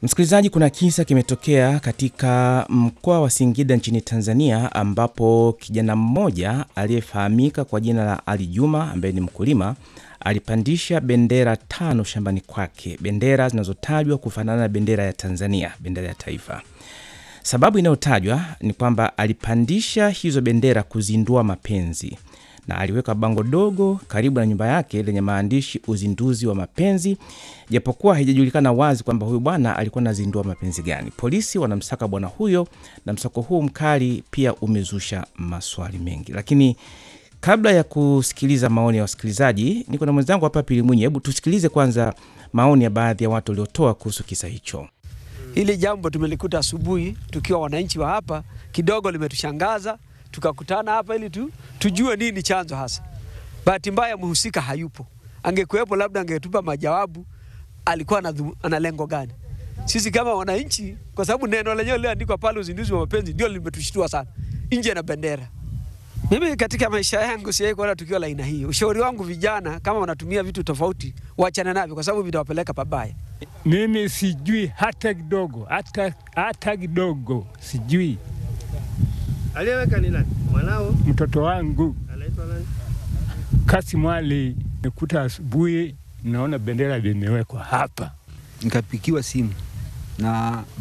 Msikilizaji, kuna kisa kimetokea katika mkoa wa Singida nchini Tanzania, ambapo kijana mmoja aliyefahamika kwa jina la Ali Juma ambaye ni mkulima alipandisha bendera tano shambani kwake, bendera zinazotajwa kufanana na bendera ya Tanzania, bendera ya taifa. Sababu inayotajwa ni kwamba alipandisha hizo bendera kuzindua mapenzi na aliweka bango dogo karibu na nyumba yake lenye maandishi uzinduzi wa mapenzi, japokuwa haijajulikana wazi kwamba huyu bwana alikuwa anazindua mapenzi gani. Polisi wanamsaka bwana huyo, na msako huu mkali pia umezusha maswali mengi. Lakini kabla ya kusikiliza maoni ya wasikilizaji, niko na mwenzangu hapa Pili Mwinyi. Hebu tusikilize kwanza maoni ya baadhi ya watu waliotoa kuhusu kisa hicho. Hili jambo tumelikuta asubuhi tukiwa wananchi wa hapa, kidogo limetushangaza tukakutana hapa ili tu, tujue nini chanzo hasa. Bahati mbaya mhusika hayupo, angekuwepo labda angetupa majawabu, alikuwa ana lengo gani. Sisi kama wananchi, kwa sababu neno lenyewe liliandikwa pale, uzinduzi wa mapenzi, ndio limetushtua sana, nje na bendera. Mimi katika maisha yangu sijawahi kuona tukio la aina hii. Ushauri wangu vijana, kama wanatumia vitu tofauti, waachane navyo, kwa sababu vitawapeleka pabaya. Mimi sijui hata kidogo, hata hata kidogo sijui. Aliyeweka ni nani? Mwanao? Mtoto wangu Anaitwa nani? Kasim Ali, nikuta asubuhi naona bendera limewekwa hapa. Nikapikiwa simu na